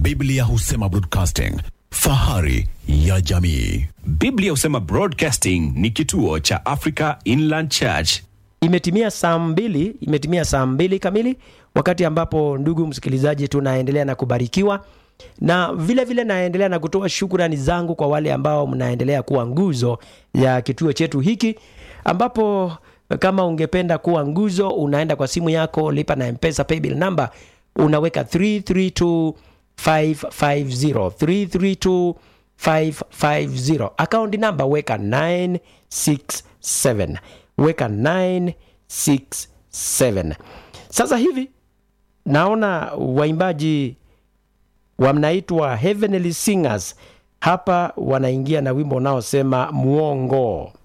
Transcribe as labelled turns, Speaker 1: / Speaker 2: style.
Speaker 1: Biblia husema broadcasting, fahari ya jamii.
Speaker 2: Biblia husema Broadcasting ni kituo cha Africa Inland Church.
Speaker 3: Imetimia saa mbili, imetimia saa mbili kamili, wakati ambapo ndugu msikilizaji, tunaendelea na kubarikiwa na vile vile naendelea na kutoa shukrani zangu kwa wale ambao mnaendelea kuwa nguzo ya kituo chetu hiki, ambapo kama ungependa kuwa nguzo, unaenda kwa simu yako, lipa na mpesa paybill number, unaweka 332550 332550 akaunti namba weka 967 weka 967 sasa hivi naona waimbaji wanaitwa Heavenly Singers hapa wanaingia na wimbo unaosema muongo